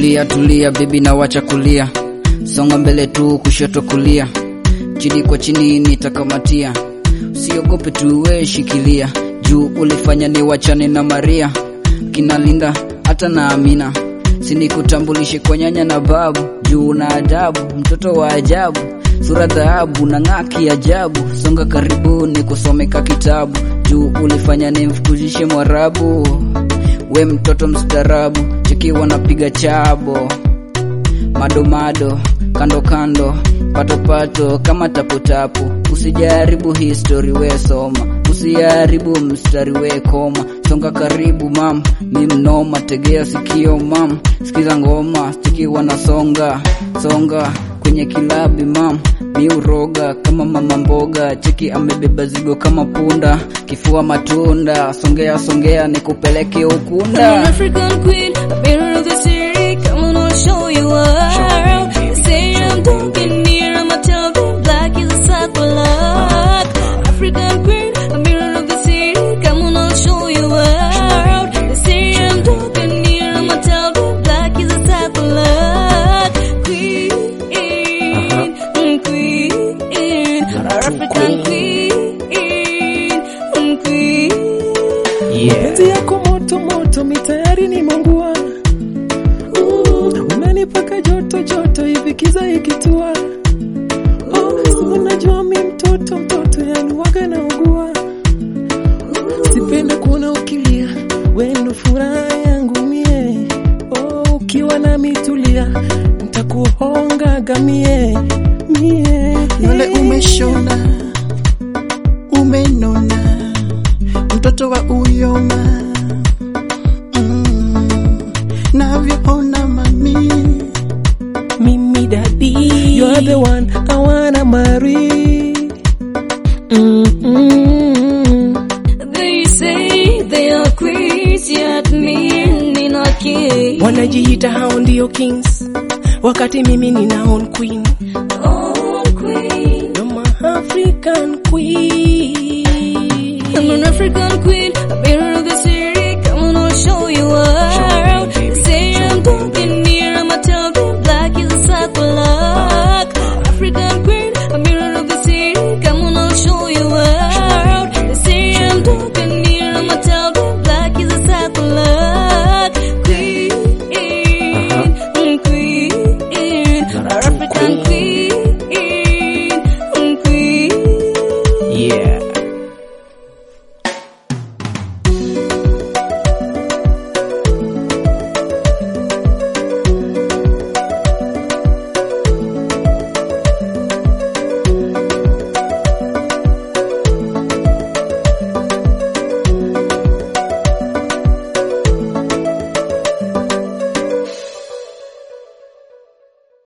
Tulia tulia bibi na wacha kulia, songa mbele tu kushoto kulia, chini kwa chini nitakamatia, usiogope tu we shikilia, juu ulifanya ni wachane na Maria, kina Linda hata na Amina, sinikutambulishe kwa nyanya na babu, juu na adabu, mtoto wa ajabu, sura dhahabu na ng'aki ajabu, songa karibu ni kusomeka kitabu, juu ulifanya nimfukuzishe Mwarabu, we mtoto mstarabu, cheki wanapiga chabo madomado kando kando pato pato kama tapotapo usijaribu history we soma usijaribu mstari we koma songa karibu mam mi mnoma tegea sikio mam sikiza ngoma stiki wanasonga songa kwenye kilabi mam mi uroga kama mama mboga cheki amebeba zigo kama punda kifua matunda songea songea nikupeleke I'm an ukunda African queen, a mirror of the city. Come on, I'll show you around. They say I'm dark in here, I'm a tell them black is a sad black. African queen, a mirror of the city. Come on, I'll show you around. They say I'm dark in here, I'm a tell them black is a sad black. Queen, mm, queen, African queen, mm, queen. Mapenzi yako moto moto, mi tayari nimeungua. Mm, Umenipaka joto joto, hivi kiza ikitua. Oh, si unajua mi mtoto mtoto, yani waga naugua. Sipenda kuona ukilia, we ndo furaha yangu mie. Oh, ukiwa na mitulia, ntakuhonga gamie mie. Nywele umeshona, umenona, mtoto wa uyoma mm, navyoona mami Mimi daddy, you're the one I wanna marry. Mm-mm. They say they are queens, yet me nina king. Wanajiita hao ndio kings, wakati mimi nina own queen. Oh, queen. You're my African queen. I'm an African queen, a